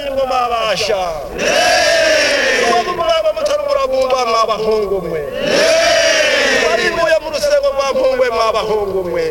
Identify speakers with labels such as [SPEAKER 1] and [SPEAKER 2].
[SPEAKER 1] murabasha ubu muraba mutari muragumba mwabahungu mwe baribuye mu rusego rwa mpungwe mwabahungu mwe